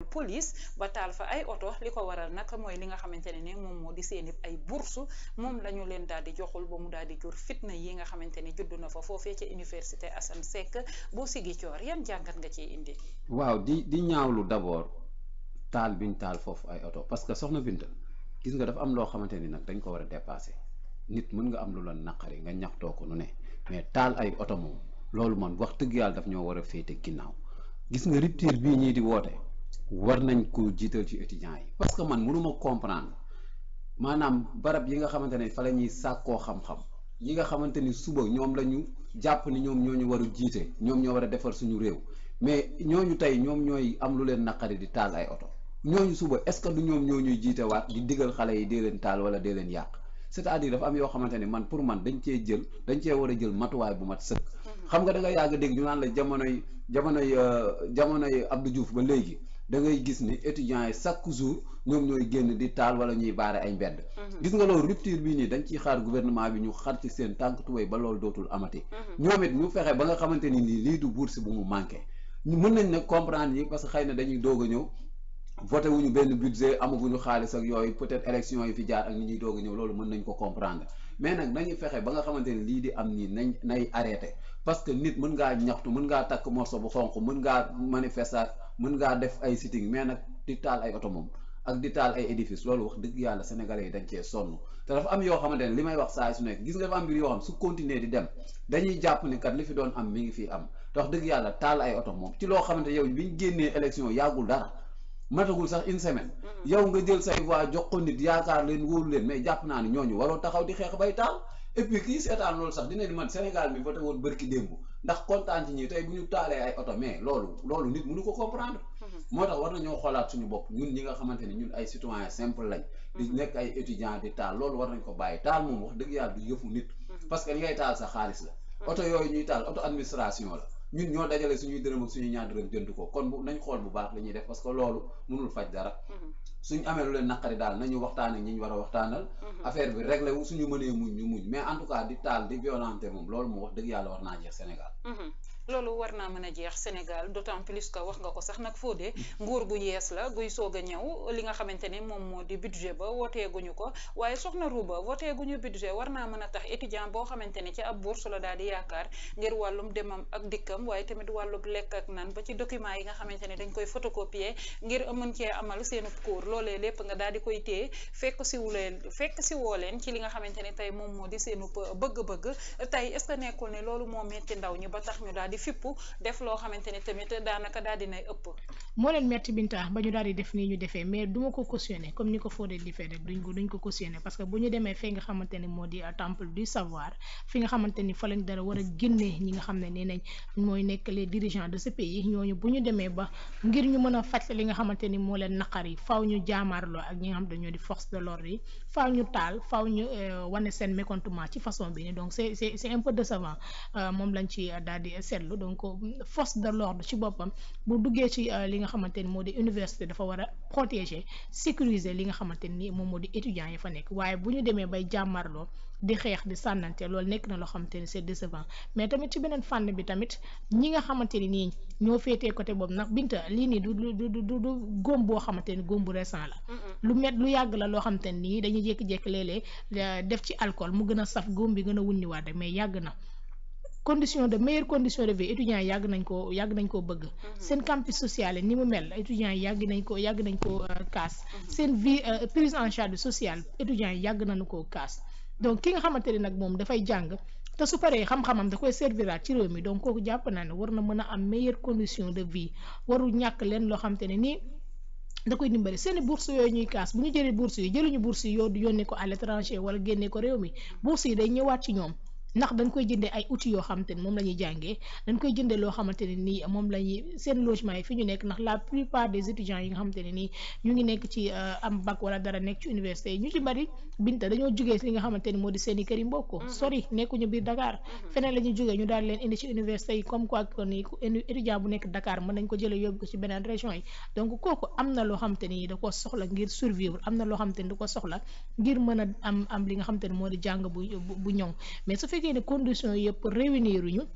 police ba taal fa ay oto li ko waral nag mooy li nga xamante ne ne moom moo di seeni ay bourse moom la ñu leen daal di joxul ba mu daal di jur fitna yi nga xamante ne judd na fa foofee ca université Assane Seck bu Ziguinchor yan jàngat nga ciy indi. waaw di di ñaawlu d'abord taal biñ taal foofu ay oto parce que soxna Binta gis nga dafa am loo xamante ni nag dañ ko war a dépasser nit mën nga am lu la naqari nga ñaxtoo ko nu ne mais taal ay oto moom loolu man wax dëgg yàlla daf ñoo war a féete ginnaaw gis nga rupture bii ñii di woote war nañ ko jiital ci étudiants yi parce que man mënuma comprendre maanaam barab yi nga xamante ne fa la ñuy sàkkoo xam-xam yi nga xamante ni suba ñoom la ñu jàpp ni ñoom ñoo ñu war a jiite ñoom ñoo war a defar suñu réew mais ñooñu tey ñoom ñooy am lu leen naqari di taal ay oto ñooñu suba est-ce que du ñoom ñoo ñuy jiite waat di digal xale yi dee leen taal wala dee leen yàq c'est-à-dire dafa am yoo xamante ne man pour man dañ cee jël dañ cee war a jël matuwaay bu mat sëkk. xam nga da nga yàgg dégg ñu naan la jamonoy jamonoy jamonoy Abdou Diouf ba léegi da ngay gis ni étudiants yi chaque jour ñoom ñooy génn di taal wala ñuy baare ay mbedd. gis nga loolu rupture bii nii dañ ciy xaar gouvernement bi ñu xar ci seen tànk tuwéy ba loolu dootul amati. ñoom it ñu fexe ba nga xamante ni nii lii du bourse bu mu manqué. ñu mën nañ ne comprendre yi parce que xëy na dañuy doog a ñëw voté wuñu benn budget amaguñu xaalis ak yooyu peut-être élection yi fi jaar ak ni ñuy doog a ñëw loolu mën nañ ko comprendre mais nag nañu fexe ba nga xamante ni lii di am nii nañ nay arrêté parce que nit mën ngaa ñaxtu mën ngaa takk morceau bu xonq mën ngaa manifester mën ngaa def ay sitting mais nag di taal ay oto moom ak di taal ay édifice loolu wax dëgg yàlla sénégalais yi dañ cee sonn te dafa am yoo xamante ne li may wax saa su nekk gis nga dafa am mbir yoo xam su continuer di dem dañuy jàpp ni kat li fi doon am mi ngi fii am te wax dëgg yàlla taal ay oto moom ci loo xamante yow biñ génnee élection yàggul dara matagul sax une semaine yow nga jël say voix jox ko nit yaakaar leen wóolu leen mais jàpp naa ni ñooñu waroo taxaw di xeex bay taal et puis kii seetaan loolu sax dina ni man Sénégal mi voté woon bërki démb ndax kontaan ci ñi tey bu ñu taalee ay oto mais loolu loolu nit mënu ko comprendre moo tax war nañoo xoolaat suñu bopp ñun ñi nga xamante ni ñun ay citoyen simple lañ di nekk ay étudiant di taal loolu war nañ ko bàyyi taal moom wax dëgg yàlla du yëfu nit parce que li ngay taal sa xaalis la oto yooyu ñuy taal oto administration la ñun ñoo dajale suñuy dërëm ak suñuy ñaar dërëm jënd ko kon bu nañ xool bu baax li ñuy def parce que loolu mënul faj dara suñu amee lu leen naqari daal nañu waxtaan ak ñi ñu war a waxtaanal affaire bi réglé wu suñu mënee muñ ñu muñ mais en tout cas di taal di violenté moom loolu mu wax dëgg yàlla war naa jeex Sénégal loolu war naa mën a jeex Sénégal d'autant plus que wax nga ko sax nag foo dee nguur gu yees la guy soog a ñëw li nga xamante ne moom moo di budget ba woteeguñu ko waaye soxna Rouba woteeguñu budget war naa mën a tax étudiant boo xamante ne ci ab bourse la daal di yaakaar ngir wàllum demam ak dikkam waaye tamit wàllum lekk ak nan ba ci document yi nga xamante ne dañ koy photocopier ngir mën cee amal seenu cours loolee lépp nga daal di koy téye fekk si wuleen fekk si woo leen ci li nga xamante ne tey moom moo di seenu bëgg-bëgg tey est-ce que nekkul ne loolu moo metti ndaw ñi ba tax ñu daal di fippu def loo xamante ni tamit daanaka daal dinay ëpp moo leen metti binta ba ñu daal di def nii ñu defee mais du ma ko cautionné comme ni ko Fodé di fee rek duñ ko duñ ko cautionné parce que bu ñu demee fee nga xamante ne moo di temple du savoir fi nga xamante ni fa lañ dara war a génnee ñi nga xam ne nee nañ mooy nekk les dirigeants de ce pays ñooñu bu ñu demee ba ngir ñu mën a faj li nga xamante ni moo leen naqar yi faaw ñu jaamaarloo ak ñi nga xam ne ñoo di force de l'ordre yi faaw ñu taal faaw ñu wane seen mécontentement ci façon bi ni donc c'est c'est c'est un peu décevant moom lañ ci daal di seetlu donc force de l'ordre ci boppam bu duggee ci li nga xamante ni moo di université dafa war a protéger sécuriser li nga xamante ni moom moo di étudiants yi fa nekk waaye bu ñu demee bay jàmmarloo di xeex di sànnante loolu nekk na loo xamante ni c'est décevant mais tamit ci beneen fànn bi tamit ñi nga xamante ni nii ñoo féetee côté boobu nag binta lii nii du du du du du góom boo xamante ni góom bu récent la lu met lu yàgg la loo xamante ni nii dañuy jékki-jékki léeg-léeg def ci alcool mu gën a saf góom bi gën a wunniwaat rek mais yàgg na condition de meilleure condition de vie étudiants yi yàgg nañ koo yàgg nañ koo bëgg seen campus social ni mu mel étudiants yi yàgg nañ ko yàgg nañ koo kaas seen vie prise en charge sociale étudiants yi yàgg nañu koo kaas donc ki nga xamante ne nag moom dafay jàng te su paree xam-xamam da koy serviraat ci réew mi donc kooku jàpp naa ne war na mën a am meilleure condition de vie warul ñàkk leen loo xamante ne nii da koy dimbali seeni bourse yooyu ñuy kaas bu ñu jëlee bourse yi jëluñu bourse yi yoo yónnee ko à l'étranger wala génnee ko réew mi bourse yi day ñëwaat ci ñoom ndax dañ koy jëndee ay outils yoo xamante ni moom la ñuy jàngee dañ koy jëndee loo xamante ne nii moom la ñuy seen logement yi fi ñu nekk ndax la plupart des étudiants yi nga xamante ne nii ñu ngi nekk ci am bac wala dara nekk ci université yi ñu ci bari binta dañoo jugee li nga xamante ni moo di seen i kër yi mbokk sori nekkuñu biir Dakar feneen la ñuy jugee ñu daal leen indi ci université yi comme quoi que ni étudiant bu nekk Dakar mën nañ ko jëlee yóbbu ko ci beneen région yi donc kooku am na loo xamante ni da ko soxla ngir survivre am na loo xamante ni da ko soxla ngir mën a am am li nga xamante ni moo di jàng bu bu ñoŋ mais su fekkee ne conditions yëpp réunir ñu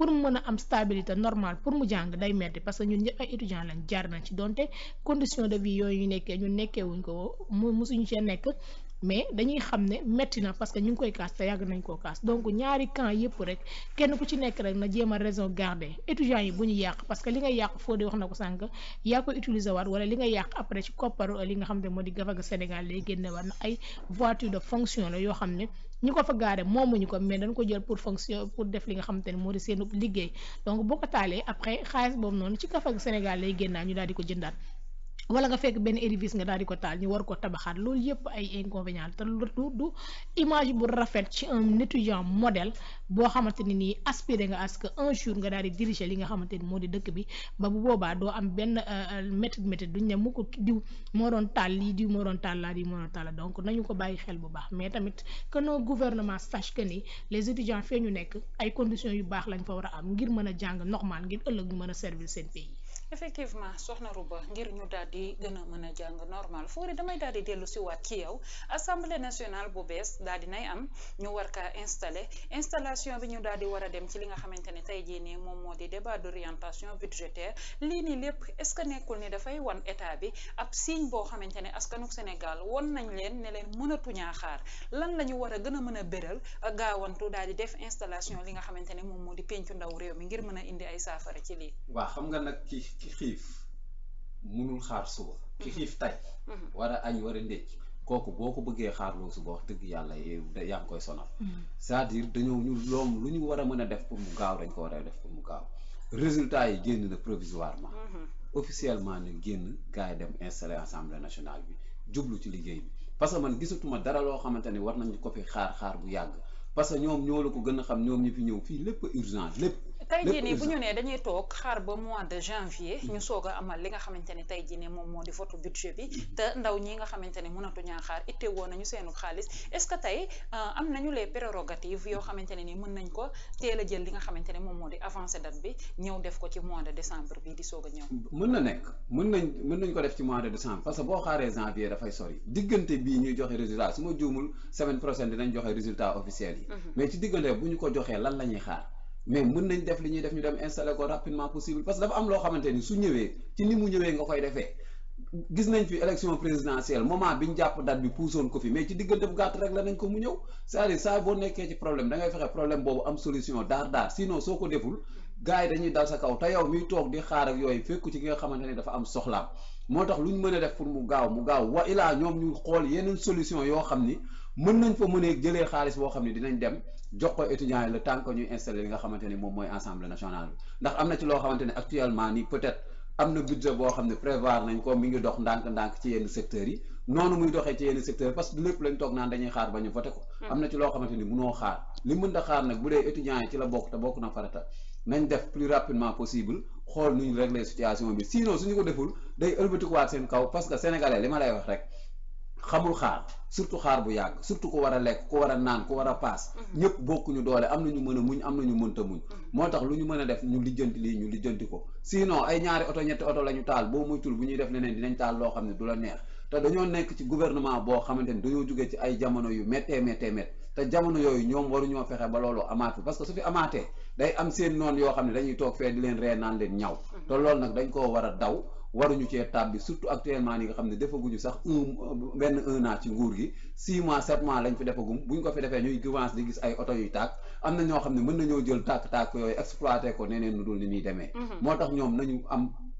pour mu mën a am stabilité normale pour mu jàng day metti parce que ñun ñëpp ay étudiants lañ jaar nañ ci donte condition de vie yooyu ñu nekkee ñun nekkee wuñ ko mu musuñu cee nekk mais dañuy xam ne metti na parce que ñu ngi koy kaas te yàgg nañ koo kaas donc ñaari camp yëpp rek kenn ku ci nekk rek na jéem a raison garder étudiants yi bu ñu yàq parce que li nga yàq foo de wax na ko sànq yaa ko utiliser waat wala li nga yàq après ci kopparu li nga xam ne moo di gafaga Sénégal lay génne war na ay voiture de fonction la yoo xam ne ñu ko fa gaare moomuñu ko mais dañ ko jël pour fonction pour def li nga xamante ne moo di seen liggéey donc boo ko taalee après xaalis boobu noonu ci gafaga Sénégal lay génnaa ñu daal di ko jëndaat wala nga fekk benn édifice nga daal di ko taal ñu war ko tabaxaat loolu yëpp ay inconvénients te lu du image bu rafet ci un étudiant modèle boo xamante ne nii aspiré nga à ce que un jour nga daal di diriger li nga xamante ni moo di dëkk bi ba bu boobaa doo am benn méthode méthode duñ ne mu ko diw moo doon taal lii diw moo doon taal laa diw moo doon taal donc nañu ko bàyyi xel bu baax mais tamit que nos gouvernements sache que ni les étudiants fee ñu nekk ay conditions yu baax lañ fa war a am ngir mën a jàng normal ngir ëllëg ñu mën a servir seen pays. effectivement soxna Rouba ngir ñu daal di gën a mën a jàng normal Fodé damay daal di dellu si waat ci yow assemblée nationale bu bees daal di nay am ñu war kaa installé installation bi ñu daal di war a dem ci li nga xamante ne tey jii nii moom moo di débat d' orientation budgétaire lii nii lépp est ce que nekkul ni dafay wan état bi ab signe boo xamante ne askanu Sénégal won nañ leen ne leen mënatuñaa xaar lan la ñu war a gën a mën a béral gaawantu daal di def installation li nga xamante ne moom moo di pencu ndaw réew mi ngir mën a indi ay saafara ci lii. waaw xam nga nag ki ki xiif munul xaar suba ki xiif tay war a añ war a ndékk kooku boo ko bëggee xaarloo suba wax dëgg yàlla yaa ngi koy sonal c'est-à-dire dañoo ñu loom lu ñu war a mën a def pour mu gaaw dañ ko war a def pour mu gaaw résultat yi génn na provisoirement officiellement ne génn gars yi dem installé assemblée nationale bi jublu ci liggéey bi parce que man gisatuma dara loo xamante ni war nañ ko fi xaar xaar bu yàgg parce que ñoom ñoo la ko gën a xam ñoom ñi fi ñëw fii lépp urgent lépp tey jii nii bu ñu nee dañuy toog xaar ba mois de janvier ñu soog a amal li nga xamante ne tey jii nii moom moo di vote budget bi te ndaw ñi nga xamante ne mënatuñaa xaar itte woon nañu seenu xaalis est-ce que tey am nañu les prérogatives yoo xamante ne ni mën nañ ko teel a jël li nga xamante ne moom moo di avancé date bi ñëw def ko ci mois de décembre bi di soog a ñëw mën na nekk mën nañ mën nañ ko def ci mois de décembre parce que boo xaaree janvier dafay sori diggante bii ñuy joxe résultat su ma juumul semaine prochaine dinañ joxe résultat officiel yi mais ci diggante bu ñu ko joxee lan la ñuy xaar mais mën nañ def li ñuy def ñu dem installer ko rapidement possible parce que dafa am loo xamante ni su ñëwee ci ni mu ñëwee nga koy defee gis nañ fi élection présidentielle moment bi ñu jàpp date bi puusoon ko fi mais ci diggante bu gàtt rek la nañ ko mu ñëw c'est-à-dire saa boo nekkee ci problème da ngay fexe problème boobu am solution daar daar sinon soo ko deful gars yi dañuy dal sa kaw te yow miy toog di xaar ak yooyu fekku ci ki nga xamante ni dafa am soxlaam moo tax lu ñu mën a def pour mu gaaw mu gaaw wa ilaa ñoom ñu xool yeneen solution yoo xam ni mën nañ fa mënee jëlee xaalis boo xam ne dinañ dem jox ko étudiants yi le temps que ñuy installé li nga xamante ni moom mooy assemblée nationale bi ndax am na ci loo xamante ne actuellement nii peut-être am na budget boo xam ne prévoir nañ ko mi ngi dox ndànk-ndànk ci yenn secteurs yi noonu muy doxee ci yenn secteurs parce que lépp lañ toog naan dañuy xaar ba ñu voté ko am na ci loo xamante ni munoo xaar li mën da xaar nag bu dee étudiants yi ci la bokk te bokk na farata nañ def plus rapidement possible xool nu ñu régler situation bi sinon suñu ko deful day ëlbatikuwaat seen kaw parce que sénégalais li ma lay wax rek xamul xaar surtout xaar bu yàgg surtout ku war a lekk ku war a naan ku war a paas ñëpp bokkuñu doole am nañu mën a muñ am nañu mënta muñ moo tax lu ñu mën a def ñu lijjanti lii ñu lijjanti ko sinon ay ñaari oto ñetti oto la ñu taal boo muytul bu ñuy def leneen dinañ taal loo xam ne du la neex te dañoo nekk ci gouvernement boo xamante ni dañoo jóge ci ay jamono yu méttee méttee mét te jamono yooyu ñoom waruñoo fexe ba loolu amaat fi parce que su fi amaatee day am seen noonu yoo xam ne dañuy toog fee di leen ree naan leen ñaw te loolu nag dañ koo war a daw waruñu cee tab bi surtout actuellement ni nga xam ne defaguñu sax un benn un an ci nguur gi six mois sept mois lañ fi defagum buñ ko fi defee ñuy commencé di gis ay oto yuy tàkk am na ñoo xam ne mën nañoo jël tàkk-tàkk yooyu exploité ko neneen nu dul ni ñuy demee moo tax ñoom nañu am